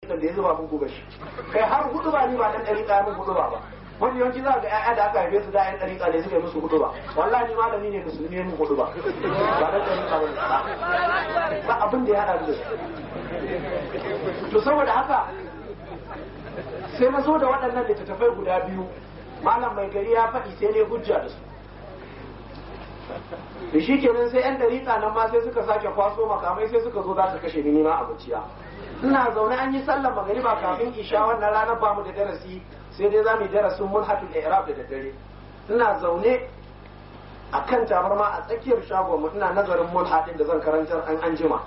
ɗariƙar da ya zuba mun gobe shi kai har hudu ba ni ba ɗan ɗariƙa mun hudu ba ba wani yawanci za ga ƴaƴa da aka haife su da ƴan ɗariƙa ne suka yi musu hudu ba wallahi ni malami ne musulmi ne mun hudu ba ba ɗan ɗariƙa ba ba abin da ya haɗa da su to saboda haka sai na zo da waɗannan littattafai guda biyu malam mai gari ya faɗi sai ne hujja da su da shi kenan sai yan dariƙa nan ma sai suka sake kwaso makamai sai suka zo za su kashe ni nima a bacciya ina zaune an yi sallar magariba kafin isha wannan ranar ba mu da darasi sai dai za mu yi darasin mulhatul i'rab da daddare ina zaune a kan tabarma a tsakiyar shagon mu ina nazarin mulhatin da zan karantar an an jima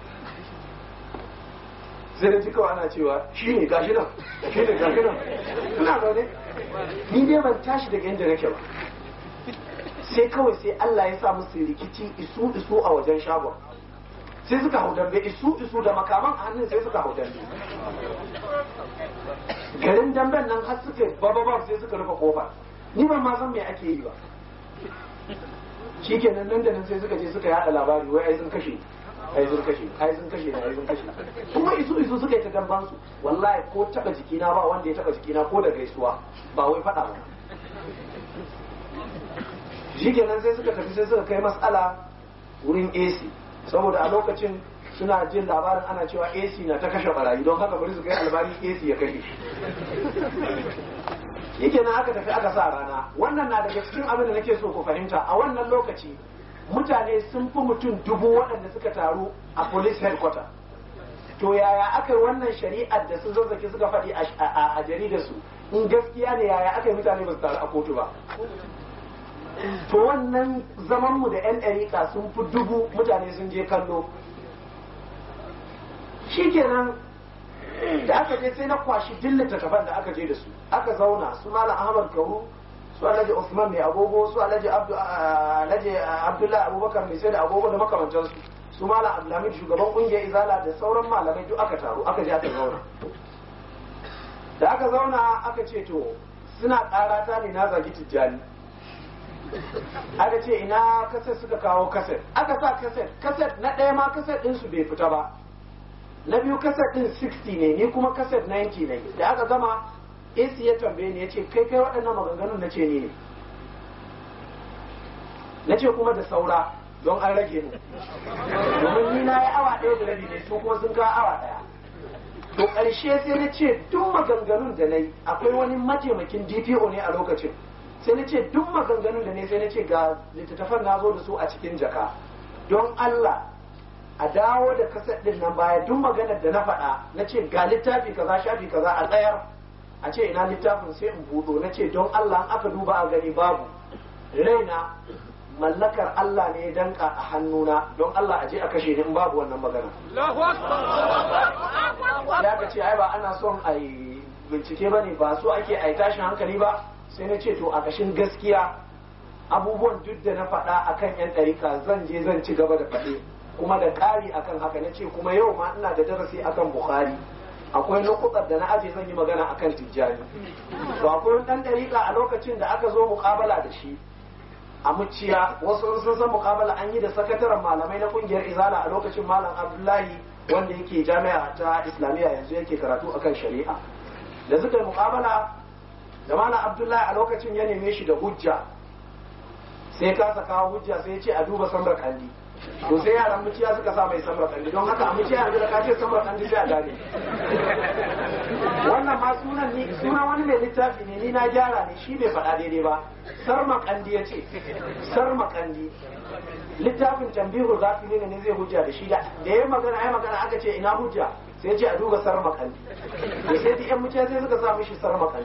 sai da kawai ana cewa shi ne gashi nan shi ne gashi nan ina zaune ni dai ban tashi daga inda nake ba sai kawai sai Allah ya sa musu rikici isu isu a wajen shagon sai suka hau dambe isu isu da makaman a hannun sai suka hau dambe garin damben nan har suka bababab sai suka rufe kofar ni ban ma san me ake yi ba shikenan nan da nan sai suka je suka yada labari wai ai sun kashe ai sun kashe ai sun kashe ai sun kashe kuma isu isu suka yi ta damban su wallahi ko taba jikina ba wanda ya taba jikina ko da gaisuwa ba wai fada ba shikenan sai suka tafi sai suka kai matsala wurin AC saboda a lokacin suna jin labarin ana cewa AC na ta kashe barayi don haka bari su kai albari AC ya kashe shi shikenan aka tafi aka sa rana wannan na daga cikin abin da nake so ku fahimta a wannan lokaci mutane sun fi mutum dubu waɗanda suka taru a police headquarter to yaya aka yi wannan shari'ar da sun zazzaki suka faɗi a jaridar su in gaskiya ne yaya aka yi mutane ba su taru a kotu ba to wannan zaman mu da yan ɗariƙa sun fi dubu mutane sun je kallo shikenan da aka je sai na kwashi dillin littattafan da aka je da su aka zauna su malam ahmad kauru su alhaji usman mai agogo su alhaji abdullahi abubakar mai sai da agogo da makamantansu su malam abdulhamid shugaban kungiyar izala da sauran malamai duk aka taru aka je aka zauna da aka zauna aka ce to suna karata ne na zagi tijjani aka ce ina kaset suka kawo kaset aka sa kaset kaset na ɗaya ma kaset ɗinsu bai fita ba na biyu kaset ɗin 60 ne ni kuma kaset 90 ne da aka gama AC ya tambaye ni ya ce kai kai waɗannan maganganun na ce ni ne na ce kuma da saura don an rage mu domin ni na yi awa ɗaya da rabi ne su kuma sun kawo awa ɗaya to ƙarshe sai na ce duk maganganun da na yi akwai wani mataimakin DPO ne a lokacin sai na ce duk maganganun da ne sai na ce ga littattafan na zo da su a cikin jaka don Allah a dawo da kasar ɗin nan baya duk maganar da na faɗa na ce ga littafi kaza shafi kaza a tsayar a ce ina littafin sai in buɗo na ce don Allah aka duba a gani babu raina mallakar Allah ne ya danka a hannuna don Allah a je a kashe ni in babu wannan magana ya ka ce ai ba ana son a yi bincike ba ne ba so ake a yi tashin hankali ba sai na ce to a kashin gaskiya abubuwan duk da na faɗa akan yan ɗarika zan je zan ci gaba da faɗe kuma da ƙari akan haka na ce kuma yau ma ina da darasi akan bukhari akwai lokutan da na aje zan yi magana akan tijjani to akwai wani ɗan ɗariƙa a lokacin da aka zo muƙabala da shi a muciya wasu sun san muƙabala an yi da sakataren malamai na ƙungiyar izala a lokacin malam abdullahi wanda yake jami'a ta islamiyya yanzu yake karatu akan shari'a da suka yi muƙabala da malam abdullahi a lokacin ya neme shi da hujja sai kasa kawo hujja sai ya ce a duba samar kandi to sai yaran muciya suka sa mai samar kandi don haka a muciya yanzu da ka ce samar kandi sai a gane wannan ma sunan ni sunan wani mai littafi ne ni na gyara ne shi bai faɗa daidai ba sarma kandi ya ce sarma kandi littafin tambihul gafili ne zai hujja da shi da ya magana ya magana aka ce ina hujja sai ce a duba sarma kandi da sai da yan muciya sai suka sa mishi sarma kandi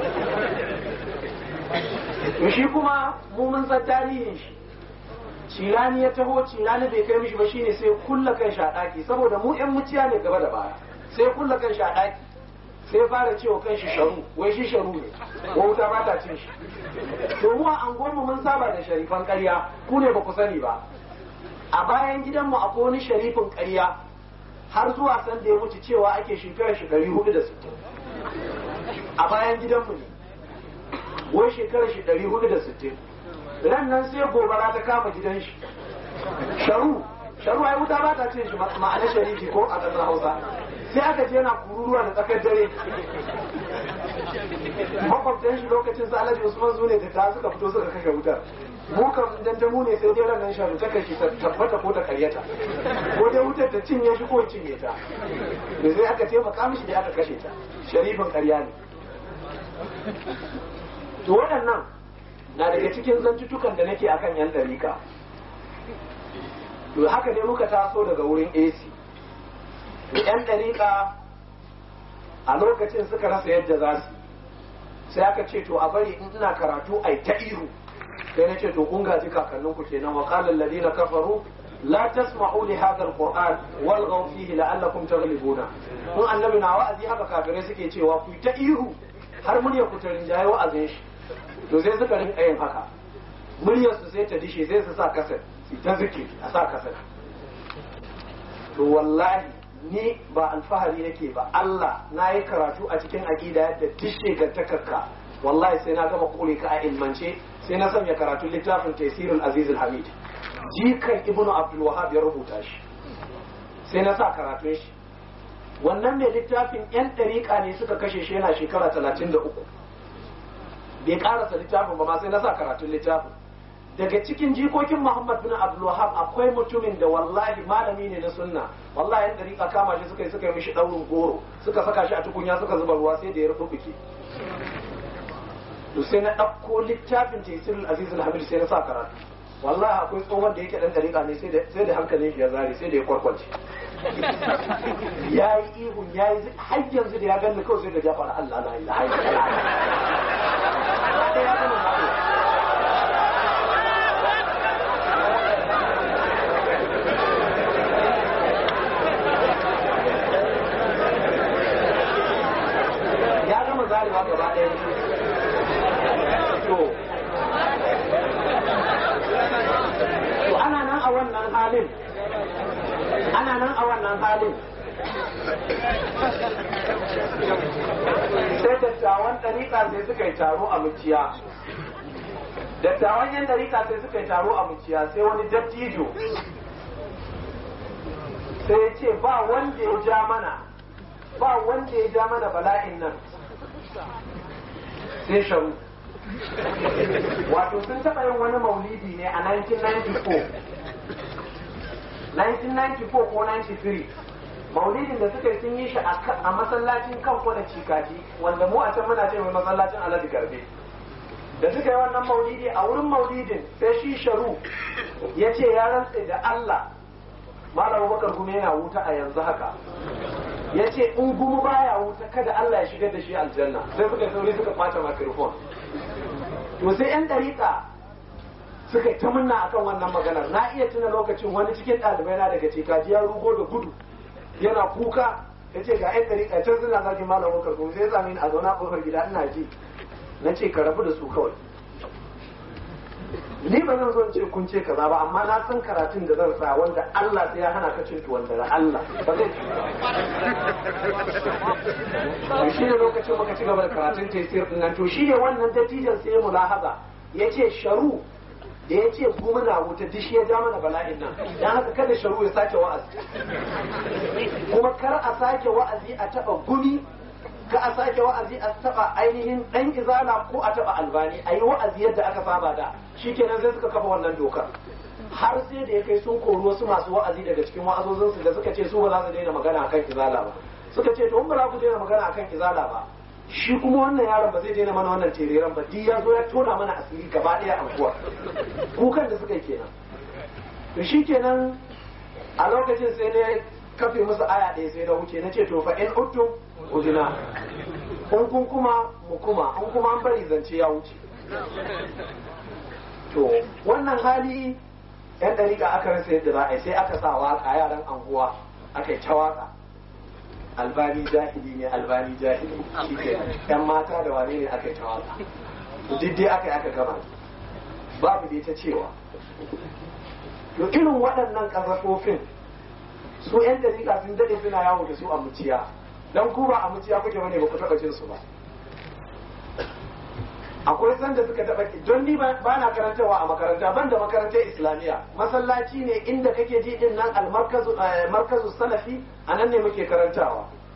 to shi kuma mu mun san tarihin shi cirani ya taho cirani bai kai mishi ba shine sai kulla kan shi a ɗaki saboda mu yan muciya ne gaba da baya sai kulla kan shi a ɗaki sai fara cewa kan shi sharu wai shi sharu ne ko wuta ba ta cin shi to mu a anguwanmu mun saba da sharifan ƙarya ku ne ba ku sani ba a bayan gidanmu akwai wani sharifin ƙarya har zuwa san da ya mutu cewa ake shekarar shi ɗari hudu da sittin a bayan gidanmu ne wai shekarar shi ɗari hudu da sittin ran nan sai gobara ta kama gidan shi sharu sharu ai wuta ba ta cin shi ma'ana sharifi ko a ƙasar hausa sai aka je yana kururuwa da tsakar dare makwabtan shi lokacin sa alhaji usman su ne da ta suka fito suka kashe wutar mu kam dandamu ne sai dai ranar shafi ta kashi ta tabbata ko ta karyata ko dai wutar ta cinye shi ko cinye ta da sai aka taimaka mishi da aka kashe ta sharifin karya ne to waɗannan na daga cikin zantutukan da nake akan yan dariƙa to haka ne muka taso daga wurin AC yan dariƙa a lokacin suka rasa yadda za su sai aka ce to a bari in ina karatu ai ta ihu sai na ce to kun gaji kakannin ku kenan wa qala alladhina kafaru la tasma'u li hadha alquran walghaw fihi la'allakum taghlibuna kun annabi na wa'azi haka kafirai suke cewa ku ta ihu har murya ku ta rinjaye wa'azin shi to sai suka rinka yin haka muryar su sai ta dishe sai su sa kasar su ta zikiri a sa kasar to wallahi ni ba alfahari nake ba Allah na yi karatu a cikin aƙida yadda dishe ga takarka wallahi sai na gama kore ka a ilmance sai na sanya karatun littafin tafsirul aziz hamid jikan ibnu abdul wahab ya rubuta shi sai na sa karatun shi wannan mai littafin yan ɗariƙa ne suka kashe shi yana shekara talatin da uku bai karasa littafin ba ma sai na sa karatun littafin daga cikin jikokin Muhammad bin Abdul Wahab akwai mutumin da wallahi malami ne na sunna wallahi yan dariƙa kama shi suka yi suka yi mishi daurin goro suka saka shi a tukunya suka zuba ruwa sai da ya rubuke to sai na ɗauko littafin tafsirul aziz al-hamid sai na sa karatu wallahi akwai tsohon da yake dan dariƙa ne sai da hankalin shi ya zare sai da ya kwarkwance ya yi ihun ya yi har yanzu da ya gani kawai sai da ya fara Allah la ilaha illallah zarewa gaba ɗaya to to ana nan a wannan halin ana nan a wannan halin sai dattawan ɗariƙa sai suka yi taro a muciya dattawan yan ɗariƙa sai suka yi taro a muciya sai wani dattijo sai ya ce ba wanda ya ja mana ba wanda ya ja mana bala'in nan sai sharu wato sun taɓa yin wani maulidi ne a 1994 1994 ko 93 maulidin da suka yi sun yi shi a masallacin kanko da cikaji wanda mu a can muna ce mai masallacin alhaji garbe da suka yi wannan maulidi a wurin maulidin sai shi sharu ya ce ya rantse da Allah Malam Bakar kuma yana wuta a yanzu haka ya ce in gumu baya wuta kada Allah ya shigar da shi aljanna sai suka sauri suka kwace microphone to sai yan dariƙa suka ta munna akan wannan maganar na iya tuna lokacin wani cikin ɗalibai na daga cikaji ya rugo da gudu yana kuka ya ce ga yan dariƙa can suna zagin malam bakar kuma sai ya sami ni a zauna ƙofar gida ina ji na ce ka rabu da su kawai ni ba zan zo in ce kun ce kaza ba amma na san karatun da zan sa wanda Allah sai ya hana ka cin tuwon da Allah ba zai ci ba shi ne lokacin muka ci gaba da karatun tafsir din nan to shi ne wannan dattijan sai ya mulahaza ya ce sharu da ya ce gumuna wuta dishi ya ja mana bala'in nan dan haka kada sharu ya sake wa'azi kuma kar a sake wa'azi a taba gumi ka a sake wa'azi a taba ainihin dan izala ko a taba albani a yi wa'azi yadda aka saba da shikenan sai suka kafa wannan dokar har sai da ya kai sun kori wasu masu wa'azi daga cikin wa'azozinsu da suka ce su ba za su daina magana akan izala ba suka ce to in ba za ku daina magana akan izala ba shi kuma wannan yaron ba zai daina mana wannan tereren ba duk ya zo ya tona mana asiri gaba daya anguwa kukan da suka yi kenan to shi kenan a lokacin sai ne kafe musu aya ɗaya sai na wuce na ce to fa in uttum udina in kun kuma mu kuma in kuma an bari zance ya wuce to wannan hali yan dariƙa aka rasa yadda za a yi sai aka sa waka yaran anguwa aka yi ta waka albani jahili ne albani jahili shi ke yan mata da wane ne aka yi ta waka duk dai aka yi aka gama babu dai ta cewa to irin waɗannan ƙasasofin su yan dariƙa sun daɗe suna yawo da su a muciya don ku ba a muciya kuke bane ba ku taɓa jin su ba akwai sanda suka taɓa don ni ba na karantarwa a makaranta ban da makarantar islamiyya masallaci ne inda kake ji din nan almarkazu salafi a nan ne muke karantawa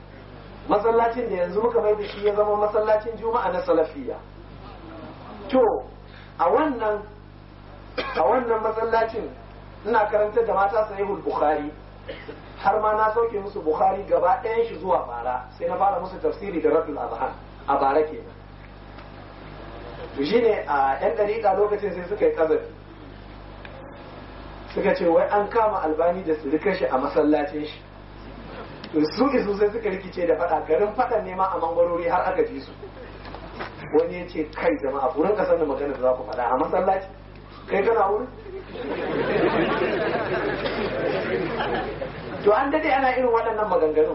masallacin da yanzu muka mai da shi ya zama masallacin juma'a na salafiya to a wannan a wannan masallacin ina karantar da mata sahihul bukhari har ma na sauke musu bukhari gaba ɗayan shi zuwa bara sai na fara musu tafsiri da ratul azhan a bara kenan to shine a yan dariƙa lokacin sai suka yi kazafi suka ce wai an kama albani da su rika shi a masallacin shi to su isu sai suka rikice da faɗa garin faɗan nema a mangwarori har aka ji su wani ya ce kai jama'a ku rinka sanin magana da za ku faɗa a masallaci kai kana wurin to an dade ana irin waɗannan maganganun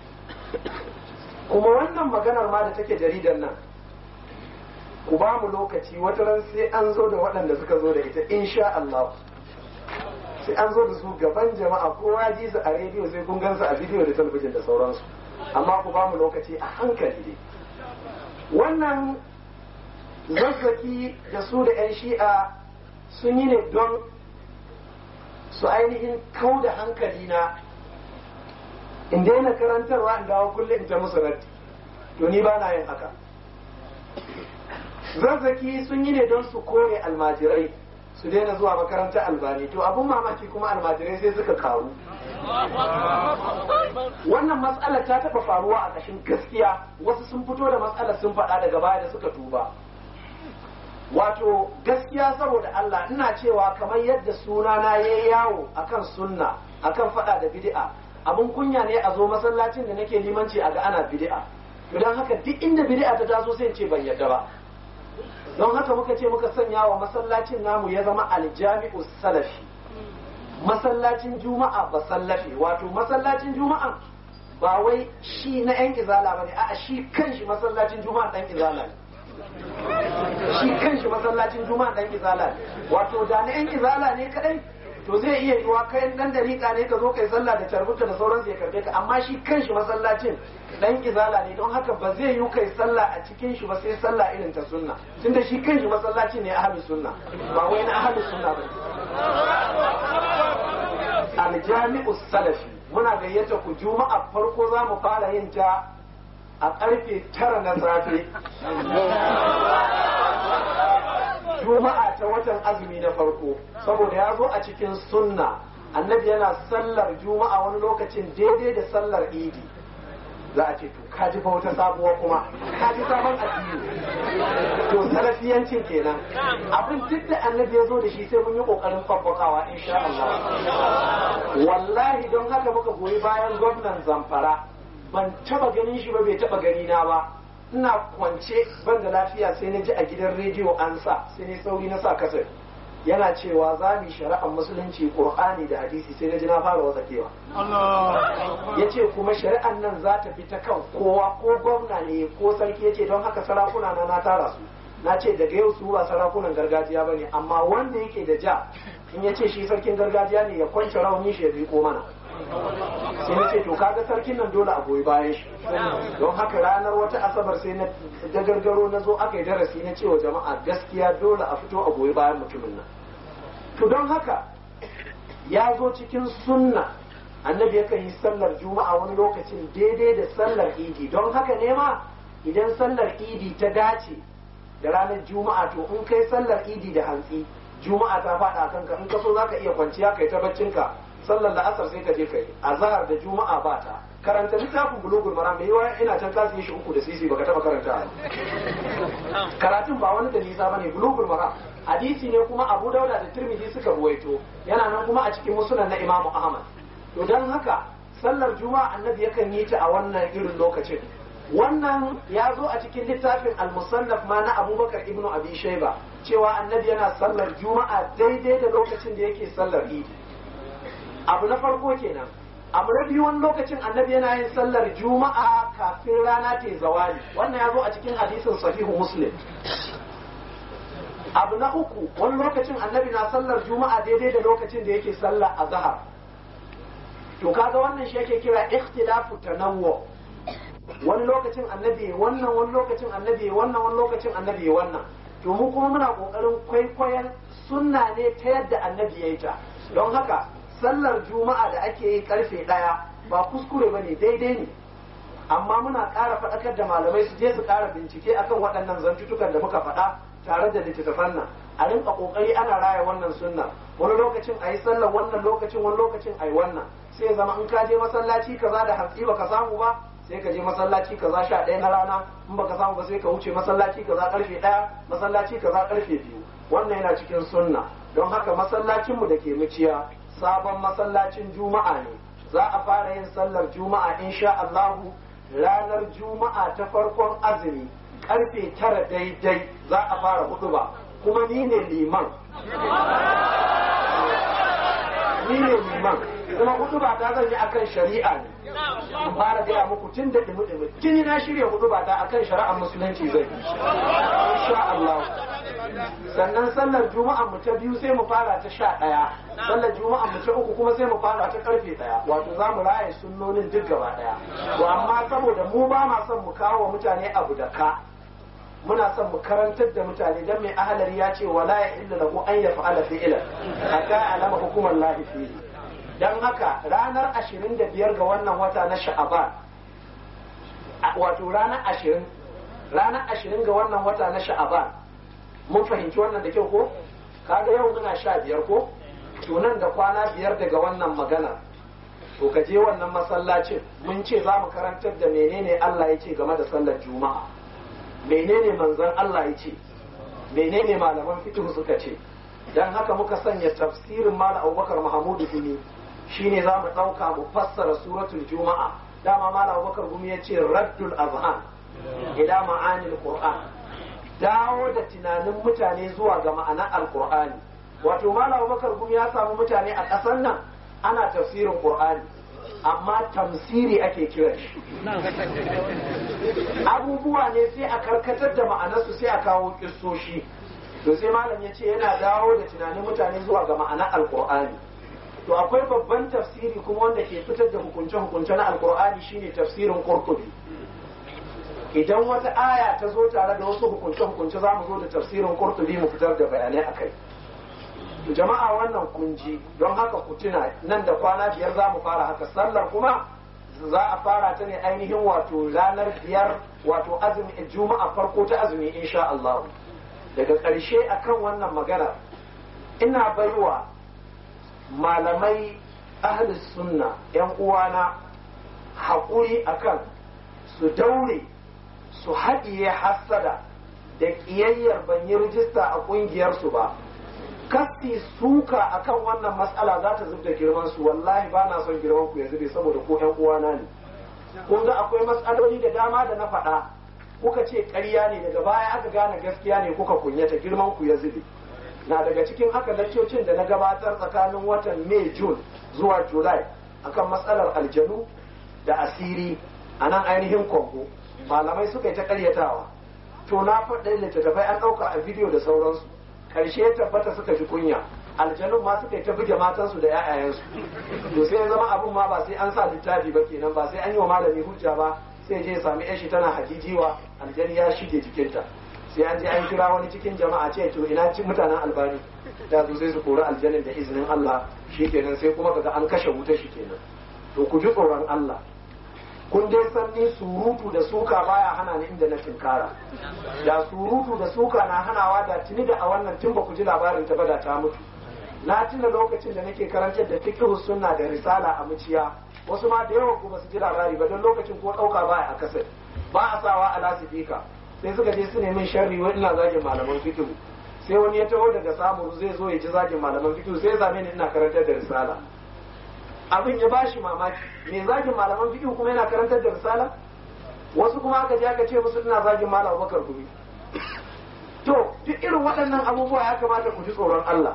kuma wannan maganar ma da take jaridar nan ku ba mu lokaci wata ran sai an zo da waɗanda suka zo da ita insha Allah sai an zo da su gaban jama'a kowa ji su a rediyo sai kun gansu a bidiyo da talabijin da sauransu amma ku ba mu lokaci a hankali dai wannan zazzaki da su da 'yan shi'a sun yi ne don su ainihin kau da hankali na in daina karantarwa in dawo kullum in ta musu ratti to ni ba na yin haka zazzaki sun yi ne don su kore almajirai su daina zuwa makarantar albani to abun mamaki kuma almajirai sai suka karu wannan matsalar ta taɓa faruwa a ƙashin gaskiya wasu sun fito da matsalar sun faɗa daga baya da suka tuba wato gaskiya saboda Allah ina cewa kamar yadda sunana ya yi yawo akan sunna akan faɗa da bid'a abun kunya ne a zo masallacin da nake limanci a ga ana bid'a to don haka duk inda bid'a ta taso sai ce ban yadda ba don haka muka ce muka sanya wa masallacin namu ya zama aljami'u salafi masallacin juma'a ba sallafi wato masallacin juma'a ba wai shi na yan izala bane a'a shi kanshi masallacin juma'a dan izala ne shi kanshi masallacin juma'a dan izala ne wato da na yan izala ne kadai to zai iya yiwa kai dan dariƙa ne ka zo kai sallah da tarbuta da sauransu ya karbe ka amma shi kanshi masallacin dan izala ne don haka ba zai yi kai sallah a cikin shi ba sai sallah irin ta sunna tunda shi kanshi masallaci ne ahlus sunna ba wai na ahlus sunna ba aljami'u salafi muna gayyata ku juma'a farko za mu fara yin ta a karfe tara na safe juma'a ta watan azumi na farko saboda ya zo a cikin sunna annabi yana sallar juma'a wani lokacin daidai da sallar idi za a ce to ka ji fa wata sabuwa kuma ka ji sabon addini to salafiyancin kenan abin duk da annabi ya zo da shi sai mun yi kokarin fabbakawa insha Allah wallahi don haka muka goyi bayan gwamnan zamfara ban taba ganin shi ba bai taba gani na ba ina kwance ban da lafiya sai na ji a gidan rediyo an sa sai ne sauri na sa kasar yana cewa za mu shari'ar musulunci qur'ani da hadisi sai na ji na fara wasakewa ya ce kuma shari'ar nan za ta fi ta kan kowa ko gwamna ne ko sarki ya ce don haka sarakuna na na tara su na ce daga yau su ba sarakunan gargajiya ba ne amma wanda yake da ja in ya ce shi sarkin gargajiya ne ya kwance rauni shi ya riko mana sai na ce to kaga sarkin nan dole a goyi bayan shi don haka ranar wata asabar sai na da gargaro na zo aka yi darasi na cewa jama'a gaskiya dole a fito a goyi bayan mutumin nan to don haka ya zo cikin sunna annabi yakan yi sallar juma'a wani lokacin daidai da sallar idi don haka ne ma idan sallar idi ta dace da ranar juma'a to in kai sallar idi da hantsi juma'a ta faɗa kanka in ka so zaka iya kwanciya kai ta baccinka sallar la'asar sai ka je kai a zahar da juma'a ba ta karanta littafin bulugul maram mai yawa ina can ka shi uku da sisi baka taba karanta karatun ba wani da nisa bane bulugul maram hadisi ne kuma abu dauda da tirmidhi suka ruwaito yana nan kuma a cikin musunan na imamu ahmad to dan haka sallar juma'a annabi yakan yi ta a wannan irin lokacin wannan ya zo a cikin littafin al-musannaf ma na abubakar ibnu abi shayba cewa annabi yana sallar juma'a daidai da lokacin da yake sallar idi abu na farko kenan abu na biyu wani lokacin annabi yana yin sallar juma'a kafin rana ta zawali wannan ya zo a cikin hadisin sahihu muslim abu na uku wani lokacin annabi na sallar juma'a daidai da lokacin da yake sallar azhar to kaga wannan shi yake kira ikhtilafu tanawwu wani lokacin annabi wannan wani lokacin annabi wannan wani lokacin annabi wannan to mu kuma muna kokarin kwaikwayon sunna ne ta yadda annabi ya yi ta don haka sallar juma'a da ake yi karfe ɗaya ba kuskure ba ne daidai ne amma muna ƙara faɗakar da malamai su je su ƙara bincike akan waɗannan zantutukan da muka faɗa tare da littattafan nan a rinka ƙoƙari ana raya wannan sunna wani lokacin a yi sallar wannan lokacin wani lokacin a yi wannan sai zama in ka je masallaci kaza da hantsi baka samu ba sai ka je masallaci kaza sha ɗaya na rana in baka samu ba sai ka wuce masallaci kaza ƙarfe ɗaya masallaci kaza ƙarfe biyu wannan yana cikin sunna don haka masallacinmu da ke muciya sabon masallacin juma'a ne za a fara yin sallar juma'a insha Allahu ranar juma'a ta farkon azumi karfe tara daidai za a fara hudu ba kuma ni ne liman ni ne liman kuma hudu ba ta zan yi akan shari'a ne in fara gaya muku tun da dumi dumi tuni na shirya hudu ba ta akan shari'ar musulunci zai insha Allah sannan sallar juma'a mu ta biyu sai mu fara ta sha ɗaya sallar juma'a mu ta uku kuma sai mu fara ta karfe ɗaya wato za mu raye sunnonin duk gaba ɗaya to amma saboda mu ba ma son mu kawo wa mutane abu da ka muna son mu karantar da mutane dan mai ahalari ya ce wala ya illa lahu an yaf'ala fi'lan hatta alama hukumar lahi fihi dan haka ranar 25 ga wannan wata na sha'aban wato ranar 20 ranar 20 ga wannan wata na sha'aban mun fahimci wannan da kyau ko kaga yau muna sha biyar ko to nan da kwana biyar daga wannan magana to ka je wannan masallacin mun ce za mu karantar da menene Allah ya ce game da sallar juma'a menene manzon Allah ya ce menene malaman fiqh suka ce dan haka muka sanya tafsirin malam Abubakar Mahmudu Gumi shine za mu dauka mu fassara suratul juma'a dama malam Abubakar Gumi ya ce raddul azhan ila ma'anil qur'an dawo da tunanin mutane zuwa ga ma'anar alkur'ani wato malam bakar gumi ya samu mutane a ƙasar nan ana tafsirin qur'ani amma tamsiri ake kira shi abubuwa ne sai a karkatar da ma'anarsu sai a kawo kissoshi to sai malam ya ce yana dawo da tunanin mutane zuwa ga ma'anar alkur'ani to akwai babban tafsiri kuma wanda ke fitar da hukunce-hukunce na alkur'ani shine tafsirin qurtubi idan wata aya ta zo tare da wasu hukunce-hukunce za mu zo da tafsirin kurtubi mu fitar da bayanai a kai jama'a wannan kunji don haka ku tuna nan da kwana biyar za mu fara haka sallar kuma za a fara ta ne ainihin wato ranar biyar wato azumi juma'a farko ta azumi insha Allah daga ƙarshe akan wannan magana ina baiwa malamai ahlus sunna yan uwana haƙuri akan su daure su haɗiye hassada da ƙiyayyar ban yi rijista a ƙungiyarsu ba kasti suka akan wannan matsala za ta zubda girman su wallahi ba na son girman ku ya zube saboda ko ƴan uwana ne kun ga akwai matsaloli da dama da na faɗa kuka ce ƙarya ne daga baya aka gane gaskiya ne kuka kunyata girman ku ya zube na daga cikin haka laccocin da na gabatar tsakanin watan mai jun zuwa julai akan matsalar aljanu da asiri a nan ainihin kongo malamai suka yi ta karyatawa to na faɗa littattafai an ɗauka a bidiyo da sauransu ƙarshe ya tabbata suka ji kunya aljanun ma suka yi ta buge matansu da 'ya'yayensu to sai ya zama abin ma ba sai an sa littafi ba kenan ba sai an yi wa malami hujja ba sai je ya sami yashi tana hajijiwa aljani ya shige jikinta sai an je an kira wani cikin jama'a ce to ina cin mutanen albani da zo sai su kori aljanin da izinin Allah shi kenan sai kuma kaga an kashe wuta shi kenan to ku ji tsoron Allah kun dai san ni surutu da suka baya hana ni inda na tinkara da surutu da suka na hanawa da tuni da a wannan tun ba ku ji labarin ta bada ta mutu na tuna lokacin da nake karantar da fiqh sunna da risala a muciya wasu ma da yawa ku ba su ji labari ba don lokacin ko dauka baya a kasar ba a sawa a lasifika sai suka je su nemi sharri wa ina zagin malaman fiqh sai wani ya taho daga samu zai zo ya ji zagin malaman fiqh sai ya zame ni ina karantar da risala abin ya bashi mamaki me zagin malaman fiqh kuma yana karantar da risala wasu kuma aka je aka ce musu ina zagin malam Abubakar gumi to duk irin waɗannan abubuwa ya kamata ku ji tsoron Allah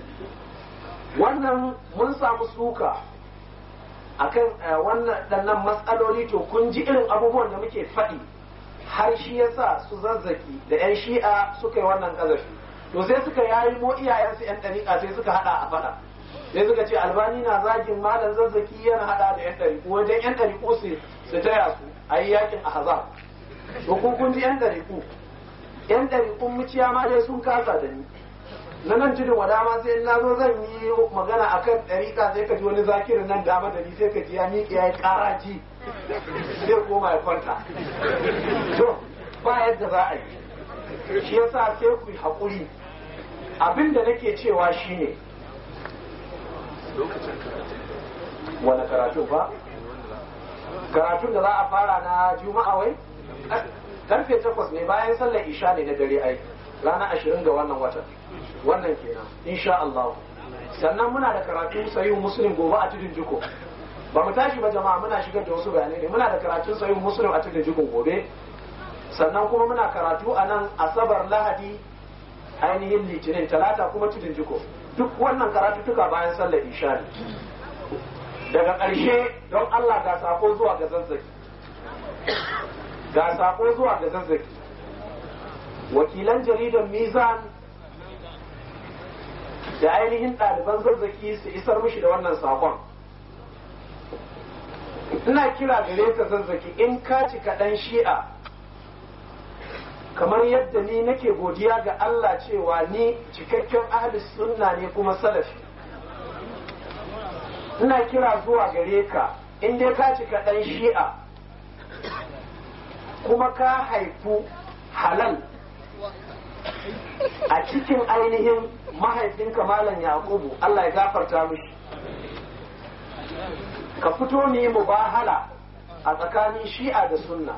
wannan mun samu suka akan wannan ɗannan matsaloli to kun ji irin abubuwan da muke faɗi har shi yasa su zazzaki da 'yan shi'a suka yi wannan ƙazafi to sai suka yayi mo iyayensu 'yan ɗariƙa sai suka haɗa a faɗa sai suka ce albani na zagin malam zazzaki yana hada da yan ɗariƙo wajen yan ɗariƙo su su taya su a yi yakin ahzab to kun kun ji yan ɗariƙo yan ɗariƙun muciya ma dai sun kasa da ni na nan tudun wa dama sai na zo zan yi magana akan ɗariƙa sai ka ji wani zakirin nan dama da ni sai ka ji ya miƙe ya yi ƙaraji zai koma ya kwanta to ba yadda za a yi shi yasa sai ku yi haƙuri abin da nake cewa shine wani karatu ba karatun da za a fara na juma'a wai karfe takwas ne bayan sallar isha ne na dare ai ranar ashirin ga wannan watan wannan kenan insha Allah sannan muna da karatu sayin muslim gobe a tudun jiko ba mu tashi ba jama'a muna shigar da wasu bayanai ne muna da karatun sayin muslim a tudun jiko gobe sannan kuma muna karatu a nan asabar lahadi ainihin litinin talata kuma tudun jiko duk wannan karatuttuka bayan sallar isha ne daga ƙarshe don Allah ga sako zuwa ga zazzaki ga sako zuwa ga zazzaki wakilan jaridar mizan da ainihin ɗaliban zazzaki su isar mishi da wannan sakon ina kira gare ka zazzaki in ka ci kaɗan shi'a kamar yadda ni nake godiya ga Allah cewa ni cikakken ahli sunna ne kuma salafi ina kira zuwa gare ka in dai ka cika ɗan shi'a kuma ka haifu halal a cikin ainihin mahaifinka malam yakubu Allah ya gafarta mishi ka fito ne mubahala a tsakanin shi'a da sunna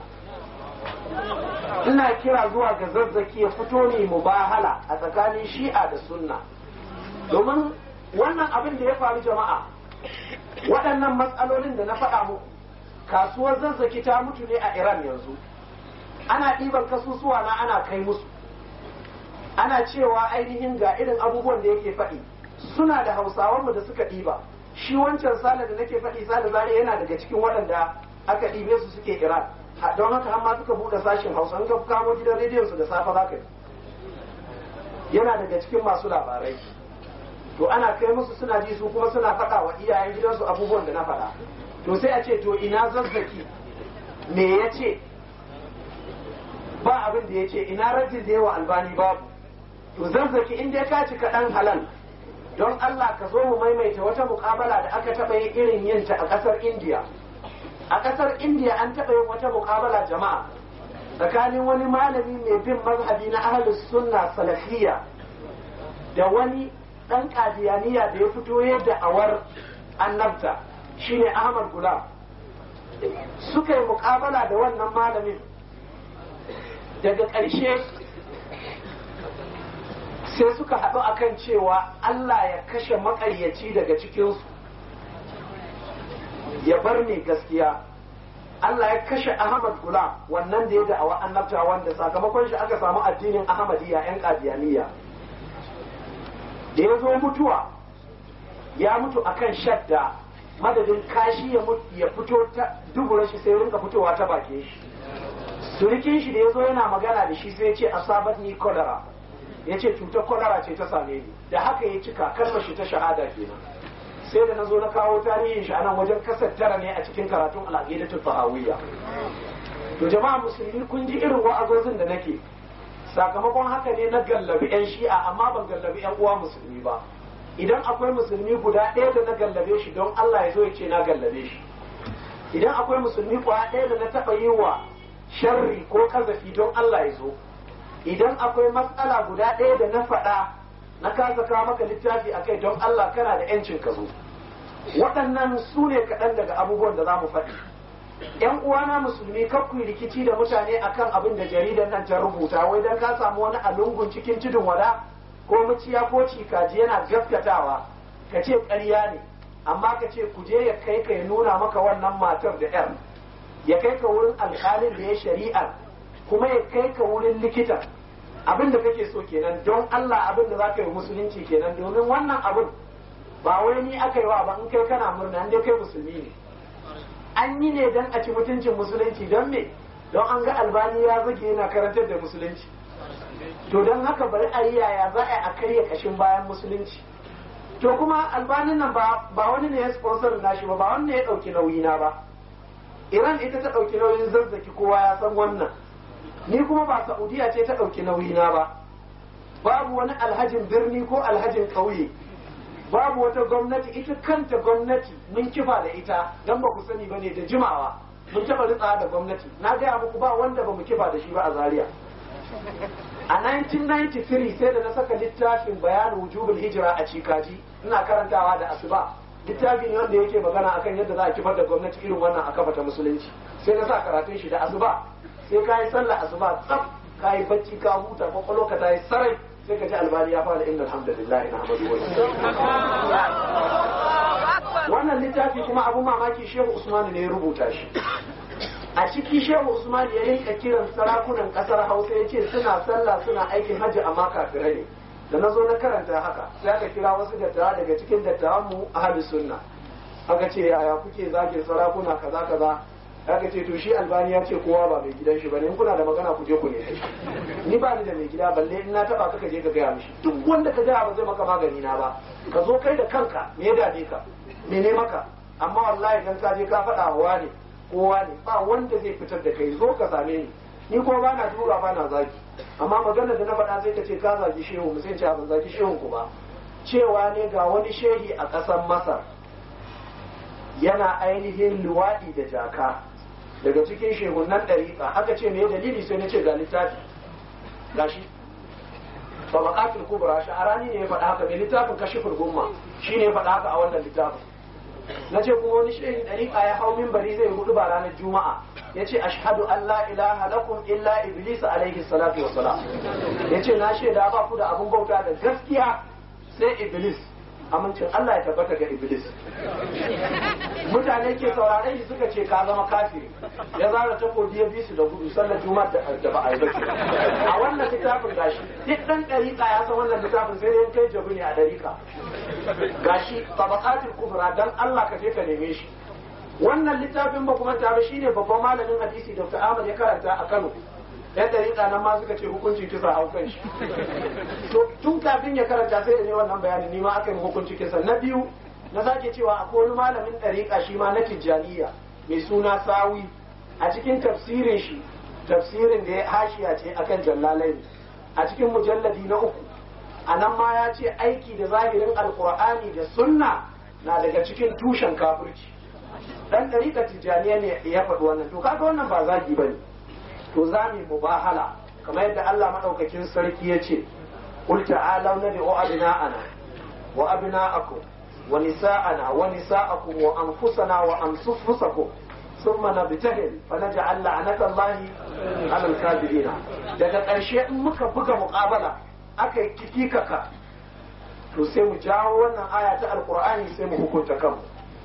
ina kira zuwa ga zazzaki ya fito ne mubahala a tsakanin shi'a da sunna domin wannan abin da ya faru jama'a waɗannan matsalolin da na faɗa muku kasuwar zazzaki ta mutu ne a iran yanzu ana ɗiban kasusuwa na ana kai musu ana cewa ainihin ga irin abubuwan da yake faɗi suna da hausawanmu da suka ɗiba shi wancan sale da nake faɗi sale zare yana daga cikin waɗanda aka ɗibe su suke iran don haka har ma suka buɗe sashin hausa in ka kamo gidan rediyon su da safe za ka yana daga cikin masu labarai to ana kai musu suna ji su kuma suna faɗa wa iyayen gidansu abubuwan da na faɗa to sai a ce to ina zazzaki me ya ce ba abin da ya ce ina rajin da yawa albani babu to zazzaki in dai ka ci kaɗan halal don Allah ka zo mu maimaita wata muƙabala da aka taɓa yin irin yinta a ƙasar indiya a ƙasar indiya an taɓa yin wata muƙabala jama'a tsakanin wani malami mai bin mazhabi na ahlus sunna salafiyya da wani ɗan kadiyaniya da ya fito yadda awar annabta shine Ahmad Gulam suka yi muƙabala da wannan malamin daga ƙarshe sai suka haɗu akan cewa Allah ya kashe maƙaryaci daga cikinsu ya bar ne gaskiya Allah ya kashe Ahmad Gulam wannan da ya da'awa annabta wanda sakamakon shi aka samu addinin Ahmadiyya 'yan kadiyaniya da ya zo mutuwa ya mutu akan shadda madadin kashi ya fito ta dubura shi sai rinka fitowa ta bake shi surikin shi da ya zo yana magana da shi sai ya ce asabat ni kodara ya ce cutar kodara ce ta same ni da haka ya cika kalmar shi ta shahada kenan sai da na zo na kawo tarihin shi anan wajen kasar tara ne a cikin karatun al'aqidatul fahawiyya to jama'a musulmi kun ji irin wa'azozin da nake sakamakon haka ne na gallabi 'yan shi'a amma ban gallabi 'yan uwa musulmi ba idan akwai musulmi guda ɗaya da na gallabe shi don Allah ya zo ya ce na gallabe shi idan akwai musulmi guda ɗaya da na taɓa yi wa sharri ko kazafi don Allah ya zo idan akwai matsala guda ɗaya da na faɗa na kasa kawo maka littafi a kai don Allah kana da 'yancin ka zo waɗannan su ne kaɗan daga abubuwan da za mu faɗi yan uwana musulmi kar ku rikici da mutane akan abin da jaridar nan ta rubuta wai dan ka samu wani alungun cikin tudun wada ko muciya ko cikaji yana gaskatawa ka ce ƙarya ne amma ka ce ku je ya kai ka ya nuna maka wannan matar da yar ya kai ka wurin alƙalin da ya shari'ar kuma ya kai ka wurin likitan abin da kake so kenan don Allah abin da za ka yi musulunci kenan domin wannan abin ba wai ni aka yi wa ba in kai kana murna in dai kai musulmi ne an yi ne don a ci mutuncin musulunci don me don an ga albani ya zage yana karantar da musulunci to don haka bari a yi yaya za a karya kashin bayan musulunci to kuma albanin nan ba wani ne ya sponsor nashi ba ba wani ne ya ɗauki nauyi na ba iran ita ta ɗauki nauyin zazzaki kowa ya san wannan ni kuma ba saudiya ce ta ɗauki nauyi na ba babu wani alhajin birni ko alhajin ƙauye babu wata gwamnati ita kanta gwamnati mun kifa da ita dan ba ku sani bane da jimawa mun taɓa ritsa da gwamnati na gaya muku ba wanda ba mu kifa da shi ba a zaria a 1993 sai da na saka littafin bayanin wujubul hijira a cikaji ina karantawa da asuba littafi ne wanda yake magana akan yadda za a kifar da gwamnati irin wannan a kafa ta musulunci sai na sa karatun shi da asuba sai ka yi sallah asuba tsaf ka yi bacci ka huta kwakwalwa ka ta yi sarai sai ka ji albani ya fara inda alhamdulillah na hamadu wannan littafi kuma abun mamaki shehu usmanu ne ya rubuta shi a ciki shehu usman ya rinka kiran sarakunan kasar hausa ya ce suna sallah suna aikin hajji amma kafirai ne da na zo na karanta haka sai aka kira wasu dattawa daga cikin dattawan mu ahli sunna aka ce yaya kuke zagin sarakuna kaza kaza aka ce to shi albani ya ce kowa ba mai gidan shi bane in kuna da magana ku je ku ne ni ba ni da mai gida balle in na taba ka je ka gaya mishi duk wanda ka gaya ba zai maka magani na ba ka zo kai da kanka me ya dade ka me ne maka amma wallahi dan ka je ka faɗa wa ne kowa ne ba wanda zai fitar da kai zo ka same ni ni kuma ba na tura ba na zaki amma magana da na faɗa sai ka ce ka zaki shehu mu sai ce ban zaki shehun ku ba cewa ne ga wani shehi a ƙasar masar yana ainihin luwaɗi da jaka daga cikin shehunan ɗariƙa aka ce me dalili sai na ce ga littafi gashi tabaqatul kubra sha'arani ne ya faɗa haka mai littafin kashiful gumma shine ya faɗa haka a wannan littafin na ce kuma wani shehin ɗariƙa ya hau minbari zai hudu ba ranar juma'a ya ce ashhadu an la ilaha lakum illa iblis alaihi salatu wassalam ya ce na shaida ba ku da abun bauta da gaskiya sai iblis amincin Allah ya tabbata ga iblis mutane ke saurare shi suka ce ka zama kafiri ya zara takobi ya bi su da gudu sallar juma'a da ba a yi bace a wannan littafin gashi duk dan dariƙa ya san wannan littafin sai dai kai jabu ne a dariƙa gashi tabaqatul kubra dan Allah ka je ka neme shi wannan littafin ba kuma ta ba shine babban malamin hadisi Dr. Ahmad ya karanta a Kano yan dariƙa nan ma suka ce hukuncin kisa hau kan shi to tun kafin ya karanta sai da ne wannan bayanin ni ma aka yi hukuncin kisa na biyu na sake cewa akwai wani malamin ɗariƙa shi ma na tijjaniya mai suna sawi a cikin tafsirin shi tafsirin da ya hashiya ce akan jallalai a cikin mujalladi na uku a nan ma ya ce aiki da zahirin alkur'ani da sunna na daga cikin tushen kafirci dan ɗariƙa tijjaniya ne ya faɗi wannan to kaga wannan ba zagi bane to za mu mubahala kamar yadda Allah madaukakin sarki ya ce qul ta'alu nad'u abna'ana wa abna'akum wa nisa'ana wa nisa'akum wa anfusana wa anfusakum thumma nabtahil fa naj'al la'nata Allahi 'ala al-kafirin daga ƙarshe in muka buga muqabala aka yi kikikaka to sai mu jawo wannan aya ta alqur'ani sai mu hukunta kanmu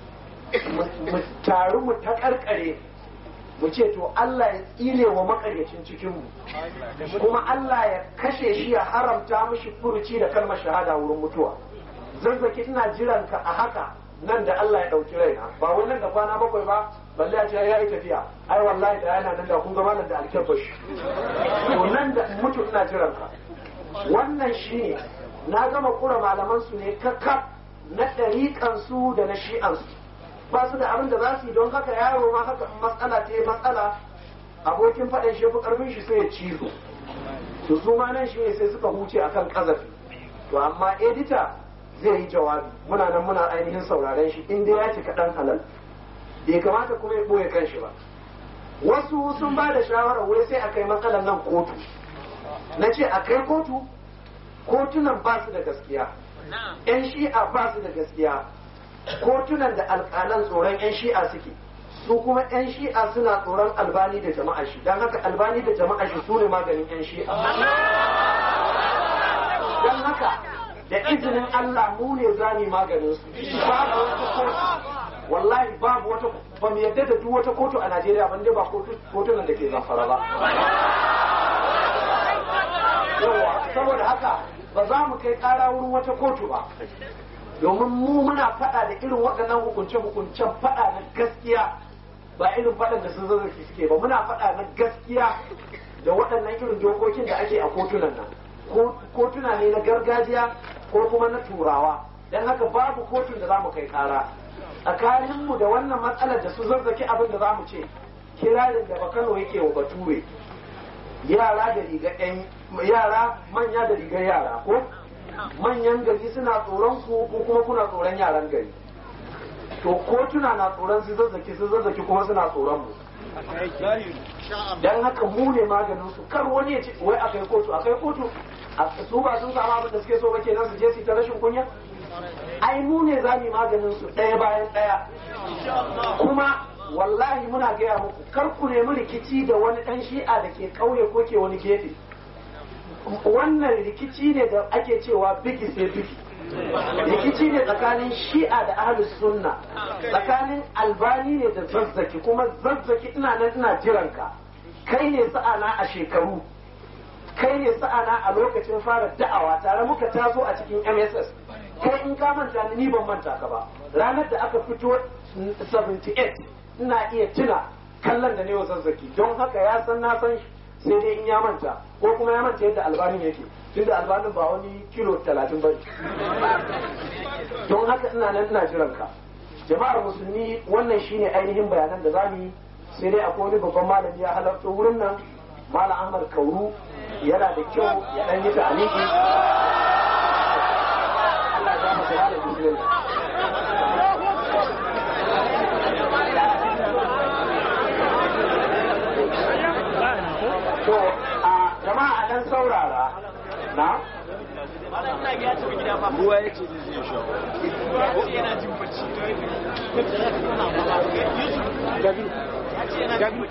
mu taru mu ta karkare mu ce to Allah ya tsire wa makaryacin cikinmu kuma Allah ya kashe shi ya haramta mishi furuci da kalmar shahada wurin mutuwa zazzaki ina jiran ka a haka nan da Allah ya ɗauki raina ba wai nan da kwana bakwai ba balle a ce ya yi tafiya ai wallahi da yana nan da kun gama nan da alkyabbashi to nan da mutu ina jiran ka wannan shine na gama kura malaman su ne kakkaf na ɗariƙan su da na shi'an su ba su da abin da za su yi don haka yaro ma haka matsala ce matsala abokin faɗin shi fi ƙarfin shi sai ya cizo to su ma nan shi ne sai suka huce akan ƙazafi to amma edita zai yi jawabi muna nan muna ainihin sauraren shi inda ya cika ɗan halal bai kamata kuma ya ɓoye kan shi ba wasu sun ba da shawarar wai sai a kai matsalar nan kotu na ce a kai kotu kotunan ba su da gaskiya 'yan shi'a ba su da gaskiya kotunan da alƙalan tsoron 'yan shi'a suke su kuma 'yan shi'a suna tsoron albani da jama'a shi don haka albani da jama'a shi su ne maganin 'yan shi'a don haka da izinin Allah mu ne zani maganin su babu wata kotu wallahi babu wata ba mu yadda da duk wata kotu a Najeriya ban dai ba kotunan da ke zamfara ba yawa saboda haka ba za mu kai ƙara wurin wata kotu ba domin mu muna faɗa da irin waɗannan hukunce-hukuncen faɗa na gaskiya ba irin faɗan da sun zazzaki suke ba muna faɗa na gaskiya da waɗannan irin dokokin da ake a kotunan nan kotuna ne na gargajiya ko kuma na turawa don haka babu kotun da za mu kai ƙara tsakaninmu da wannan matsalar da su zazzaki abin da za mu ce kirarin da bakano yake wa bature yara da riga ɗan yara manya da rigar yara ko manyan gari suna tsoron ku ko kuma kuna tsoron yaran gari to kotuna na tsoron su zazzaki su zazzaki kuma suna tsoron mu dan haka mu ne maganin su kar wani ya ce wai akai kotu akai kotu su ba sun samu abin da suke so ba kenan su je su ta rashin kunya ai mu ne za mu maganin su ɗaya bayan ɗaya kuma wallahi muna gaya muku kar ku nemi rikici da wani ɗan shi'a da ke ƙauye ko ke wani gefe wannan rikici ne da ake cewa biki sai biki rikici ne tsakanin shi'a da ahlus sunna tsakanin albani ne da zazzaki kuma zazzaki ina nan ina jiranka kai ne sa'ana a shekaru kai ne sa'ana a lokacin fara da'awa tare muka taso a cikin mss kai in ka manta ni ban manta ka ba ranar da aka fito 78 ina iya tuna kallon da ne wa zazzaki don haka ya san na san sai dai in ya manta ko kuma ya manta yadda albanin yake tunda albanin ba wani kilo talatin ba don haka ina nan ina jiran ka jama'ar musulmi wannan shine ainihin bayanan da zamu yi sai dai akwai wani babban malami ya halarta wurin nan malam ahmad kauru yana da kyau ya dan yi ta'aliki Allah ya masa da bismillah to a jama'a a dan saurara na ruwa ya ce zai sha yana jin bacci gabi gabi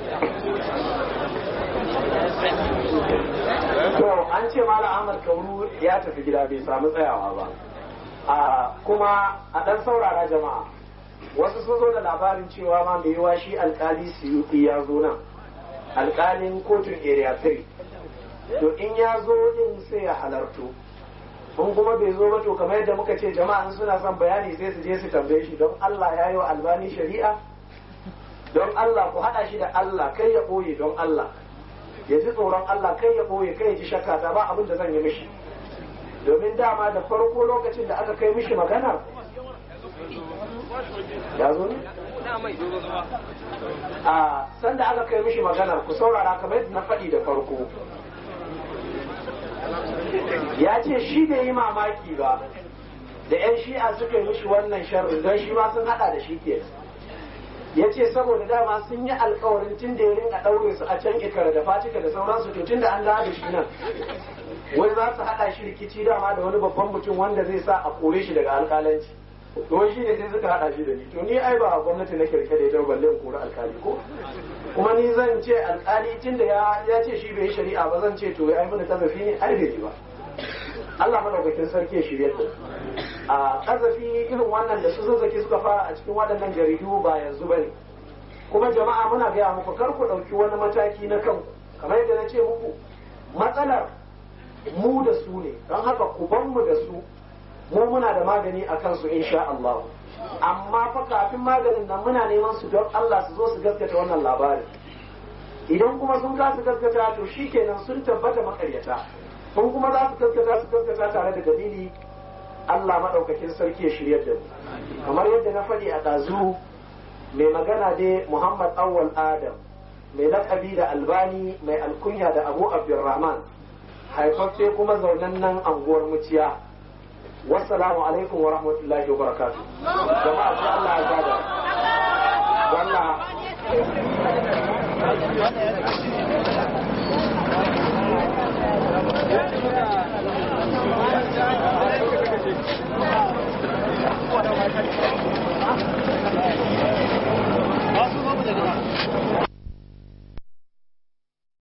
to an ce malam ahmad kauru ya tafi gida bai samu tsayawa ba a kuma a dan saurara jama'a wasu sun zo da labarin cewa ma mai yiwa shi alkali suyuti ya zo nan alkalin kotun area 3 to in ya zo din sai ya halarto in kuma bai zo ba to kamar yadda muka ce jama'a suna son bayani sai su je su tambaye shi don Allah ya yi wa albani shari'a don Allah ku haɗa shi da Allah kai ya ɓoye don Allah ya ji tsoron Allah kai ya ɓoye kai ya ji shakka ta ba abin da zan yi mishi domin dama da farko lokacin da aka kai mishi magana ya zo ne? a sanda aka kai mishi maganar ku saurara kamar yadda na faɗi da farko ya ce shi bai yi mamaki ba da 'yan shi'a suka yi mishi wannan sharri don shi ma sun hada da shi ke ya ce saboda dama sun yi alkawarin tun da ya ringa ɗaure su a can ikara da fatika da sauransu to tun da an dawo da shi nan wai za su hada shi rikici dama da wani babban mutum wanda zai sa a kore shi daga alkalanci to shi ne sai suka hada shi da ni to ni ai ba gwamnati na kirke da ita balle in kori alkali ko kuma ni zan ce alkali tun da ya ce shi bai yi shari'a ba zan ce to ya yi kazafi ne ai bai yi ba Allah madaukakin sarki ya shirye da a kazafi irin wannan da su zazzaki suka fara a cikin waɗannan jaridu ba yanzu bane kuma jama'a muna gaya muku kar ku ɗauki wani mataki na kanku kamar yadda na ce muku matsalar mu da su ne don haka ku ban mu da su mu muna da magani a kansu insha Allah amma fa kafin maganin nan muna neman su don Allah su zo su gaskata wannan labarin idan kuma sun kasa gaskata to shikenan sun tabbata makaryata kun kuma za su gaskata su gaskata tare da dalili Allah maɗaukakin sarki ya shiryar da mu kamar yadda na faɗi a ɗazu mai magana dai Muhammad Awwal Adam mai laƙabi da Albani mai alkunya da Abu Abdulrahman haifaffe kuma zaunan nan anguwar muciya wassalamu alaikum wa rahmatullahi wa barakatu jama'a sai Allah ya gada wannan